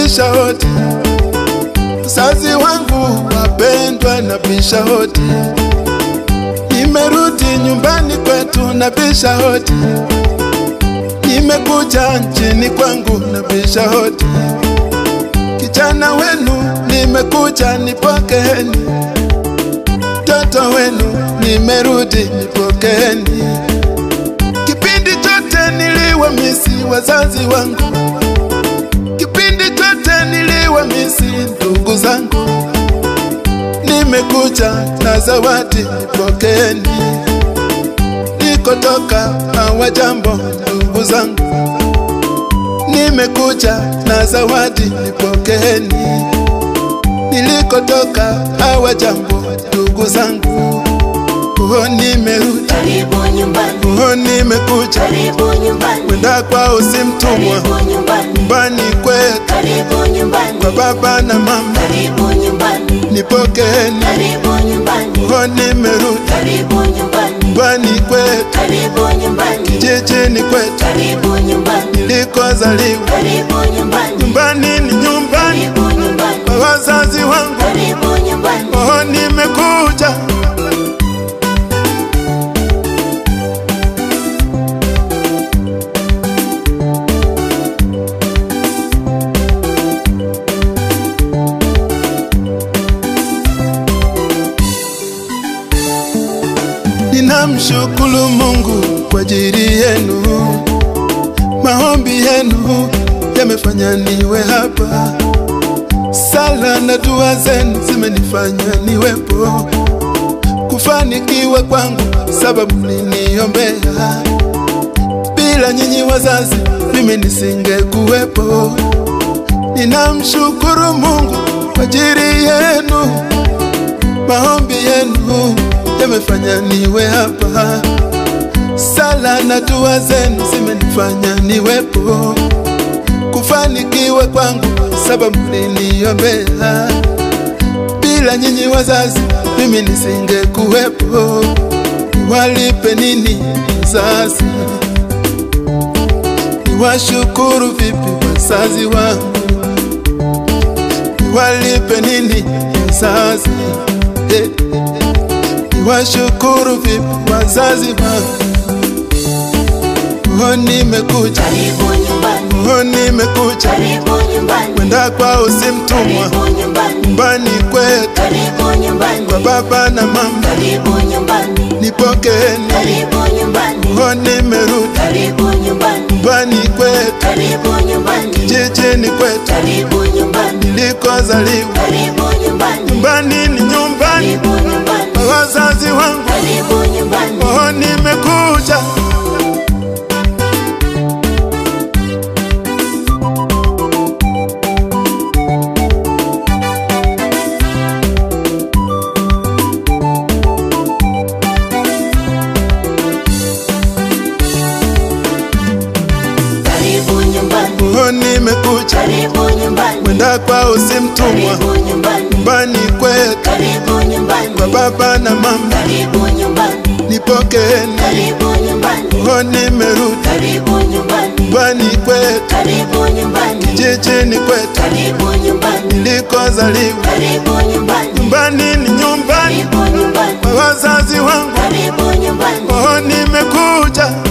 nabisha hodi, wazazi wangu wapendwa, nabisha hodi, nimerudi nyumbani kwetu, nabisha hodi, nimekuja nchini kwangu, nabisha hodi, kijana wenu nimekuja, nipokeeni, mtoto wenu nimerudi, nipokeeni. Kipindi chote niliwamisi wazazi wangu, kipindi chote niliwamisi ndugu zangu, nimekuja na zawadi, nipokeeni. Nikotoka hawajambo ndugu zangu, nimekuja na zawadi, nipokeeni. Nilikotoka hawajambo ndugu zangu, oh, nimerudi, Karibu nyumbani, oh, nimekuja karibu nyumbani, kwenda kwao si mtumwa, karibu nyumbani, nyumbani kwetu karibu nyumbani, kwa baba na mama, karibu nyumbani, nipokeeni, karibu nyumbani, oh, nimerudi karibu nyumbani, nyumbani kwetu, karibu nyumbani, jijini kwetu karibu nyumbani, nilikozaliwa. karibu nyumbani, Nyumbani ni nyumbani karibu nyumbani, kwa wazazi wangu, karibu nyumbani. oh, nimekuja Ninamshukuru Mungu kwa ajili yenu, maombi yenu yamefanya niwe hapa, sala na dua zenu zimenifanya niwepo, kufanikiwa kwangu sababu mliniombea. Bila nyinyi wazazi, mimi nisingekuwepo. Ninamshukuru Mungu kwa ajili yenu maombi yenu yamefanya niwe hapa, sala na dua zenu zimenifanya niwepo, kufanikiwa kwangu sababu mliniombea. Bila nyinyi wazazi, mimi nisingekuwepo. Niwalipe nini wazazi? Niwashukuru vipi wazazi wangu? Niwalipe nini wazazi? Eh, Niwashukuru vipi wazazi wangu? Oh, nimekuja, Karibu nyumbani, oh, nimekuja karibu nyumbani, kwenda kwao si mtumwa, karibu nyumbani, nyumbani kwetu karibu nyumbani, kwa baba na mama, karibu nyumbani, nipokeeni. karibu nyumbani, Oh, nimerudi karibu nyumbani, nyumbani kwetu, karibu nyumbani, jijini kwetu karibu nyumbani, nilikozaliwa. karibu nyumbani, Nyumbani ni nyumbani karibu nyumbani, kwa wazazi wangu. karibu nyumbani. Oh, nimekuja Karibu nyumbani, Oh, nimekuja karibu nyumbani, kwenda kwao si mtumwa, karibu nyumbani, nyumbani kwetu karibu nyumbani, kwa baba na mama, karibu nyumbani, nipokeeni. karibu nyumbani, Oh, nimerudi karibu nyumbani, nyumbani kwetu, karibu nyumbani, jijini kwetu karibu nyumbani, nilikozaliwa. karibu nyumbani, Nyumbani ni nyumbani karibu nyumbani, kwa wazazi wangu. karibu nyumbani. Oh, nimekuja